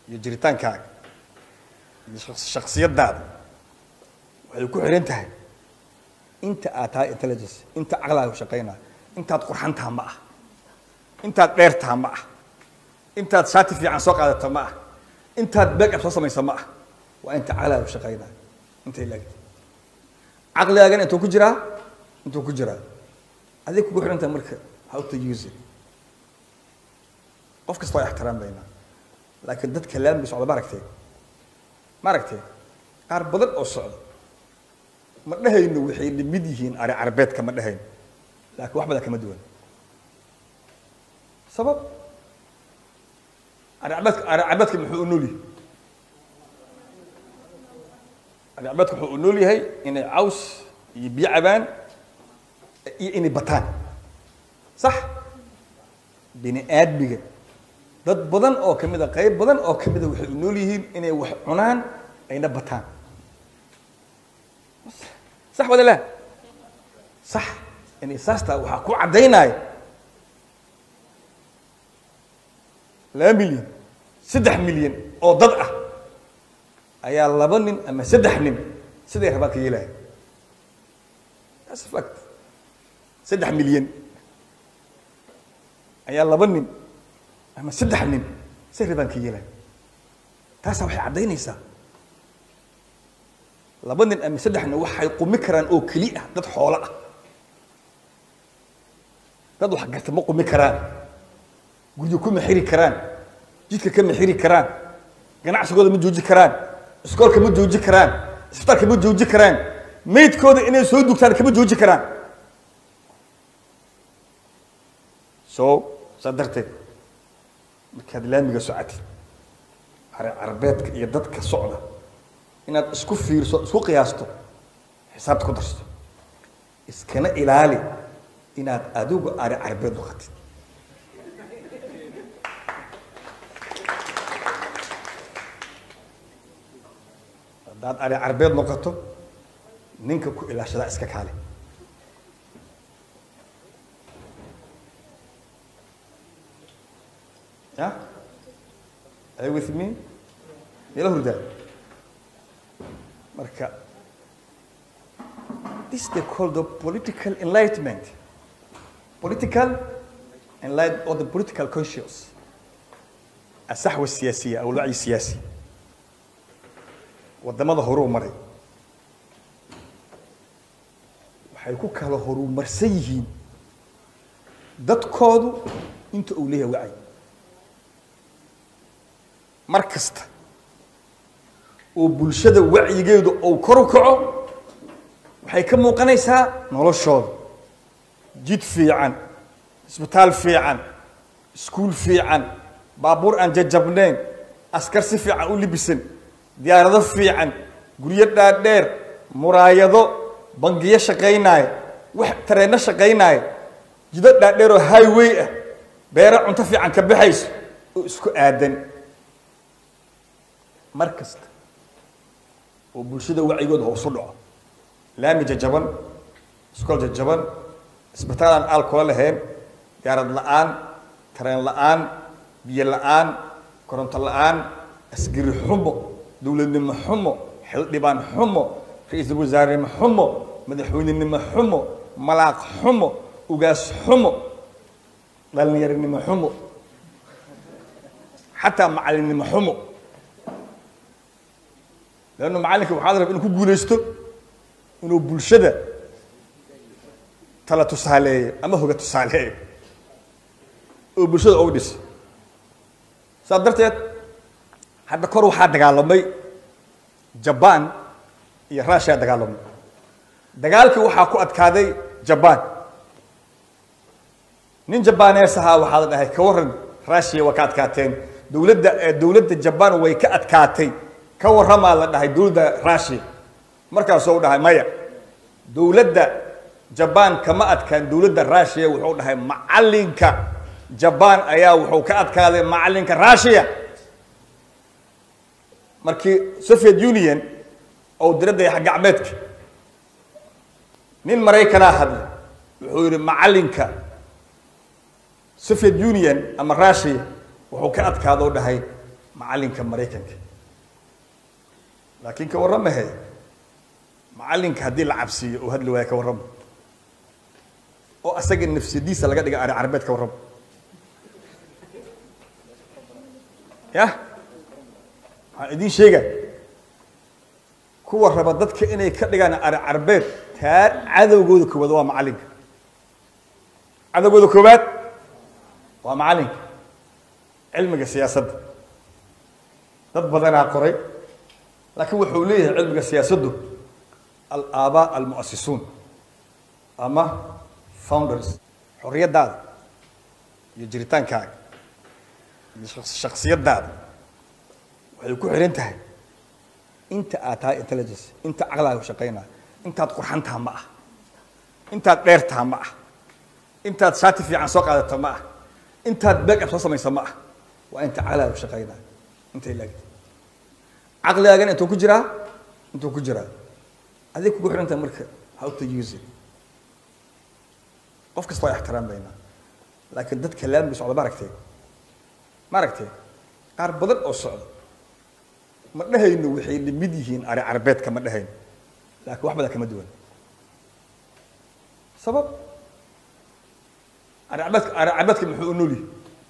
iyo jiritaankaaga iyo shaqs- shaksiyadaada waxay ku xiran tahay inta aad tahay intelligence inta caqlaaga shaqaynaya intaad qurxan taha ma ah intaad dheer taha ma ah intaad shaati fiican soo qaadata ma ah intaad backup soo samaysa ma ah waa inta caqlaaga shaqaynaya intay laagtay caqligaagana intuu ku jiraa intuu ku jiraa adig kugu xiran tahay marka how to use it qof kasta waa ixtiraamaynaa laakiin dadka laamiga socda ma aragtee ma aragtee qaar badan oo socda ma dhehayno waxay lamid yihiin ari carbeedka ma dhehayno laakiin wax badan kama duwan sabab ari carbeedka ari carbeedka muxuu u nool yahay ari carbeedka wuxuu u nool yahay inay caws iyo biyo cabaan iyo inay bataan sax bini aadmiga dad badan oo kamid a qayb badan oo kamid a waxay u nool yihiin inay wax cunaan ayna bataan sax wada la sax inay saastaa waxaa ku caddaynaya laba milyan saddex milyan oo dad ah ayaa laba nin ama saddex nin siday rabaan ka yeelaya that's a fact saddex milyan ayaa laba nin ama saddex nin say rabaan ka yeelaya taasaa waxay caddaynaysaa laba nin ama saddex nin waxay qumi karaan oo keli ah dad xoolo ah dad wax garta ma qumi karaan guryo kuma xiri karaan jidka kama xiri karaan ganacsigooda ma jooji karaan iskoolka ma jooji karaan isbitaalka ma jooji karaan maydkooda inay soo dugtaan kama jooji karaan so saa darteed markaad laamiga socotid are carbeedka iyo dadka socda inaad isku fiirso isku qiyaasto xisaabta ku darsto iskana ilaali inaad adigu ari carbeed noqotid haddaad ari carbeed noqoto ninka ku ilaashadaa iska kaale ya are you with me meela hurdaa marka this they call the political enlightenment political enlight or the political conscious الصحوة السياسية أو الوعي السياسي wadamada horuu maray waxay ku kala horumarsan yihiin dadkoodu inta uu leeyahay wacyi mar kasta oo bulshada wacyigeedu uu kor u kaco waxay ka muuqanaysaa noloshooda jid fiican isbitaal fiican iskuul fiican baabuur aan jajabnayn askar si fiican u libisan diyaarado fiican guryo dhaadheer muraayado bangiyo shaqaynaaya wax tareenno shaqaynaaya jido dhaadheer oo highway ah beero cunto fiican ka baxayso oo isku aadan mar kasta oo bulshada wacyigooda hoosu dhaco laami jajaban iskool jajaban isbitaal aan alcohol lahayn diyaarad la-aan tareen la-aan biyo la-aan koronto la-aan asgari xumo dowladnimo xumo xildhibaan xumo ra-iisul wasaarenimo xumo madaxweynenimo xumo malaaq xumo ugaas xumo dhalinyaronimo xumo xataa macallinnimo xumo leannu macallinka waxaa la raba inuu ku guulaysto inuu bulshada tala tusaaleeyo ama hoga tusaaleeyo oo bulshada ugu dhiso saas darteed hadda kor waxaa dagaalamay jabaan iyo rushia dagaalamay dagaalkii waxaa ku adkaaday jabaan nin jabanees ahaa waxaa la dhahay ka warran rushia waa ka adkaateen dowladda dowladda jabaan way ka adkaatay ka warramaa la dhahay dowladda rushia markaasuu dhahay maya dowladda jabaan kama adkaan dowladda rushia wuxuu dhahay macallinka jabaan ayaa wuxuu ka adkaaday macallinka rushia markii soviet union oo diradda yax gacmeedka nin maraykanaa hadlay wuxuu yidhi macallinka soviet union ama rushia wuxuu ka adkaadoo dhahay macallinka maraykanka laakiin ka warramahe macallinka haddii la cabsiiyo uu hadli waayo ka warramo oo asaga nafsadiisa laga dhiga ari carbeed ka warramo yah waxaan idiin sheega kuwa raba dadka inay ka dhigaan ari carbeed taa cadowgooda koowaad waa macallinka cadowgooda koowaad waa macallinka cilmiga siyaasadda dad badanaa qoray laakiin wuxuu leeyahay cilmiga siyaasaddu alaabaa almu'asisuun ama founders xorriyaddaada iyo jiritaankaaga iyo shaksiyaddaada waxay ku xihan tahay inta aad tahay intelligence inta caqlaaga shaqaynaya intaad qurxan taha ma ah intaad dheer taha ma ah intaad shaati fiican soo qaadata ma ah intaad back-up soo samaysa ma ah waa inta caqlaaga shaqaynaya intay laagta caqligaagana intuu ku jiraa intuu ku jiraa adig kugu xihan tahay marka how to use it qof kasta waa ixtiraamaynaa laakiin dadka laamiga socda ma aragtee ma aragtee qaar badan oo socda ma dhehayno waxay lamid yihiin ari carbeedka ma dhehayno laakiin wax badan kama duwan sabab ari carbeedka ari carbeedka muxuu u nool yahay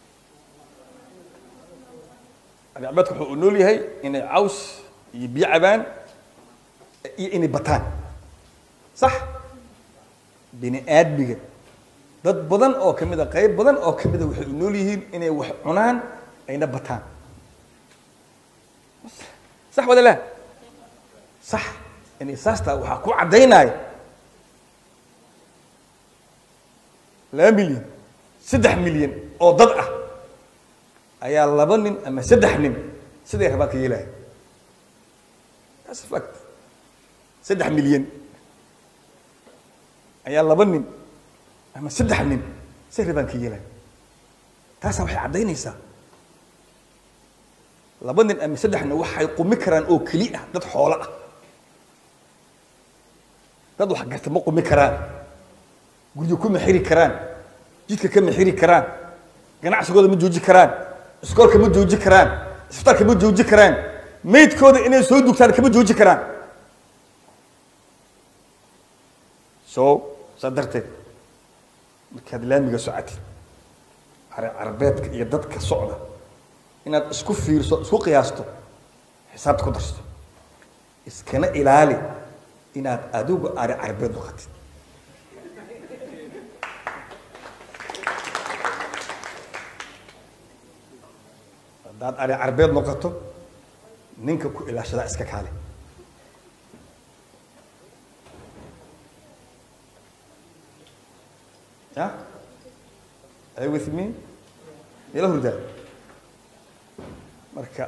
ari carbeedka wuxuu u nool yahay inay caws iyo biyo cabaan iyo inay bataan sax bini aadmiga dad badan oo ka mid a qayb badan oo ka mida waxay u nool yihiin inay wax cunaan ayna bataan sax wada laa sax inay saastaa waxaa ku caddaynaya laba milyan saddex milyan oo dad ah ayaa laba nin ama saddex nin siday rabaan ka yeelaya that's a fact saddex milyan ayaa laba nin ama saddex nin say rabaan ka yeelaya taasaa waxay caddaynaysaa laba nin ama saddex nin waxay qumi karaan oo keli ah dad xoolo ah dad wax garta ma qumi karaan guryo kuma xiri karaan jidka kama xiri karaan ganacsigooda ma jooji karaan iskoolka ma jooji karaan isbitaalka ma jooji karaan maydkooda inay soo dugtaan kama jooji karaan so saa darteed markaad laamiga socotid are carbeedka iyo dadka socda inaad isku fiirso isku qiyaasto xisaabta ku darsto iskana ilaali inaad adigu ari carbeed noqotid haddaad ari carbeed noqoto ninka ku ilaashadaa iska kaale ya are you with me ila hurdaa marka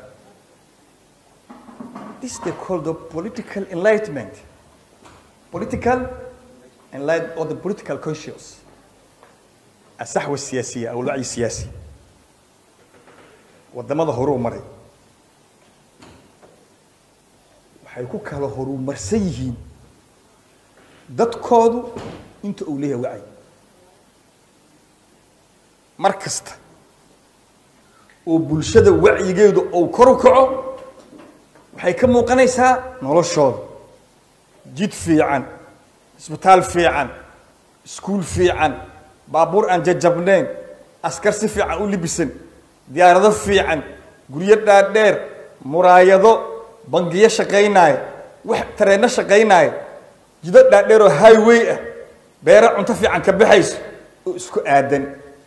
this they call the political enlightenment political enlight or the political conscious الصحوة السياسية أو الوعي السياسي wadamada horuu maray waxay ku kala horumarsan yihiin dadkoodu inta uu leeyahay wacyi mar kasta oo bulshada wacyigeedu uu kor u kaco waxay ka muuqanaysaa noloshooda jid fiican isbitaal fiican iskuul fiican baabuur aan jajabnayn askar si fiican u libisan diyaarado fiican guryo dhaadheer muraayado bangiyo shaqaynaaya wax tareenno shaqaynaaya jido dhaadheer oo highway ah beero cunto fiican ka baxayso oo isku aadan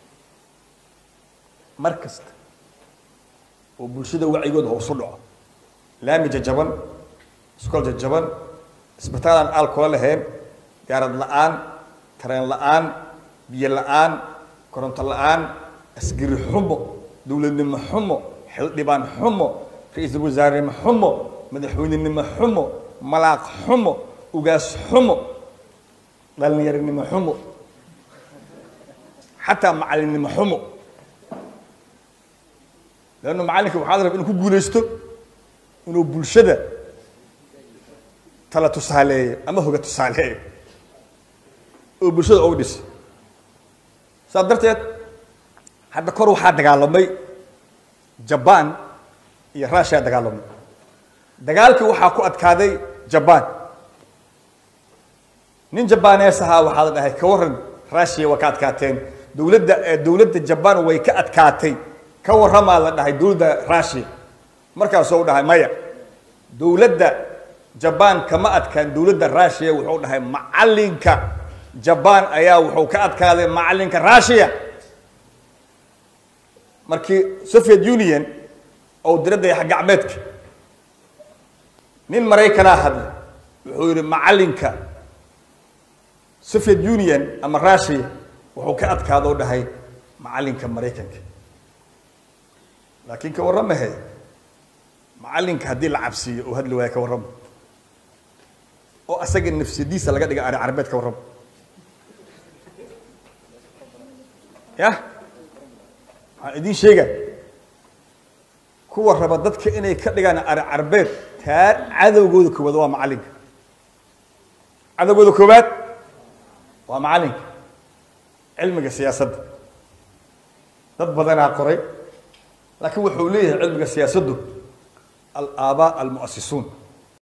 mar kasta oo bulshada wacyigooda hoosu dhaco laami jajaban iskool jajaban isbitaal aan aalkoola lahayn diyaarad la-aan tareen la-aan biyo la-aan koronto la-aan asgari xumo dowladnimo xumo xildhibaan xumo ra-iisul wasaarnimo xumo madaxweynenimo xumo malaaq xumo ugaas xumo dhalinyaronimo xumo xataa macallinnimo xumo leannu macallinka waxaad raba inuu ku guulaysto inuu bulshada tala tusaaleeyo ama hoga tusaaleeyo oo bulshada ugu dhiso saas darteed hadda kor waxaa dagaalamay jaban iyo russia dagaalamay dagaalkii waxaa ku adkaaday jaban nin jabanees ahaa waxaa la dhahay ka waran russia waa ka adkaateen dowladda dowladda jaban way ka adkaatay ka warramaa la dhahay dowladda russia markaasuu dhahay maya dowladda jaban kama adkaan dowladda russia wuxuu dhahay macalinka jaban ayaa wuxuu ka adkaaday macalinka russia markii soviet union oo diradda yax gacmeedka nin maraykanaa hadlay wuxuu yidhi macalinka soviet union ama russia wuxuu ka adkaadoo dhahay macalinka maraykanka laakiin ka warramahe macalinka haddii la cabsiiyo oo hadli waaya ka warramo oo asaga nafsiyadiisa laga dhiga ari carabeed ka warramo yah waxaan idiin sheega kuwa raba dadka inay ka dhigaan ari carbeed taa cadowgooda koowaad waa macalinka cadowgooda koowaad waa macalinka cilmiga siyaasadda dad badanaa qoray laakiin wuxuu leeyahay cilmiga siyaasaddu alaabaa almu'asisuun